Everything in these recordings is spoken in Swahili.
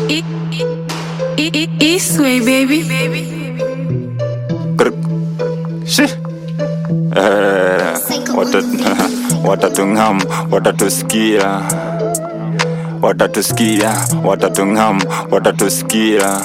E- E- E- Eastway, baby. Grr. Shi. Eh, wata- watatungam watatusikia watatusikia watatungam watatusikia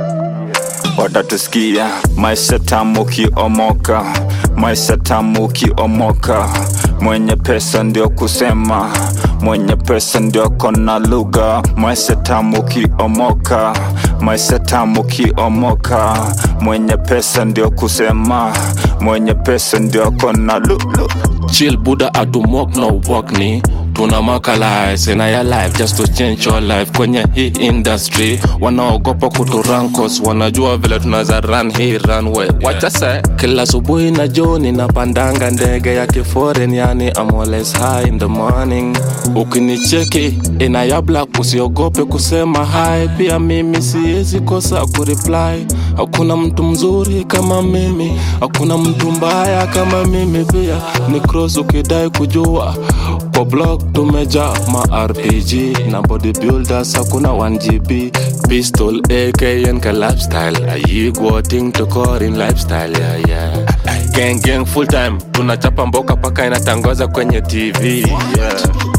watatusikia maisha tamu ukiomoka maisha tamu ukiomoka mwenye pesa ndio kusema mwenye pesa ndio kona lugha maisha tamu ukiomoka maisha tamu ukiomoka mwenye pesa ndio kusema mwenye pesa ndio kona lugha Chill Buddha atumok no walk ni tunamakalize in your life just to change your life kwenye hii industry wanaogopa kuturankos wanajua vile tunaweza run hii runway wachase kila asubuhi na joni napandanga ndege ya kiforeign yani I'm always high in the morning ukinicheki ina ya black usiogope kusema hi pia mimi siwezi kosa kureply hakuna mtu mzuri kama mimi hakuna mtu mbaya kama mimi pia ni cross ukidai kujua kwa blog tumeja ma rpg na bodybuilders hakuna 1gb pistol akn ka lifestyle ayigwoting tokorin lifestyle yeah, yeah. gang gang full time tunachapa mboka paka inatangaza kwenye tv yeah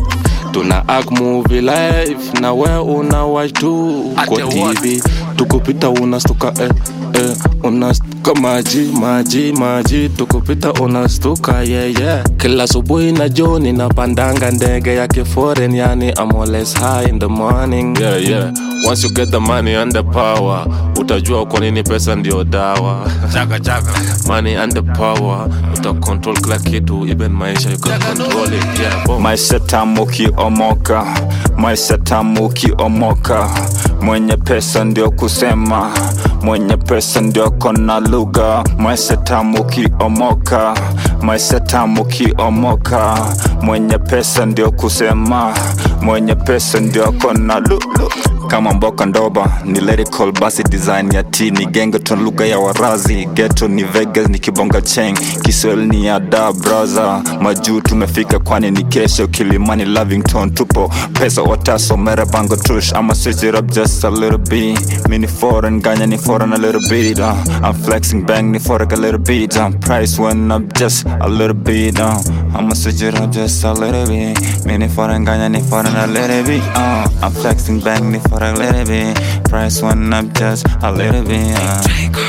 tuna act movie live na we una watch tu kwa tv tukupita unastuka eh, eh, unastuka maji maji maji tukupita unastuka yeah, yeah. kila asubuhi na joni napandanga ndege ya kiforeign yani I'm always high in the morning yeah, yeah. once you get the money and the power utajua kwa nini pesa ndio dawa chaga chaga money and the power uta control kila kitu even maisha you can control it yeah boom. maisha tamu ukiomoka maisha tamu ukiomoka mwenye pesa ndio kusema mwenye pesa ndio kona lugha maisha tamu ukiomoka maisha tamu ukiomoka mwenye pesa ndio kusema mwenye pesa ndio kona lugha kama mboka ndoba ni lyrical basi design ya t ni gengeton lugha ya warazi geto ni vegas ni kibonga cheng kiswahili ni ya da braza majuu tumefika kwani ni kesho kilimani lavington tupo pesa wataso merabango tush ama switch it up just a little bit mini foreign ganya ni foreign a little bit uh, i'm flexing bang ni foreign a little bit um, price went up just a little bit uh, i'ma switch it up just a little bit mini foreign ganya ni foreign a little bit uh, i'm flexing bang ni foreign a little bit price went up just a little bit uh.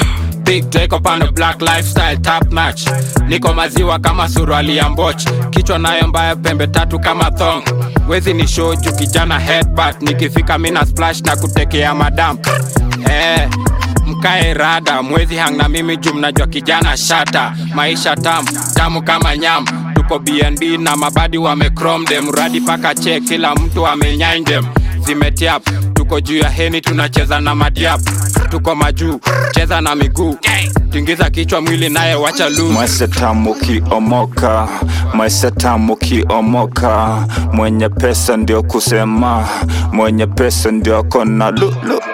Big take up on the black lifestyle top match niko maziwa kama suruali ya mboch kichwa nayo mbaya pembe tatu kama thong wezi ni show juu kijana headbutt nikifika mina splash na kutekea madam eh, mkae rada mwezi hang na mimi juu mnajua kijana shata maisha tamu tamu kama nyam tuko bnb na mabadi wamecrom dem radi paka che kila mtu amenyain dem zimetiap tuko juu ya heni tunacheza na madiap tuko majuu cheza na miguu tingiza kichwa mwili naye wacha lu maisha tamu ukiomoka maisha tamu ukiomoka mwenye pesa ndio kusema mwenye pesa ndio kona lulu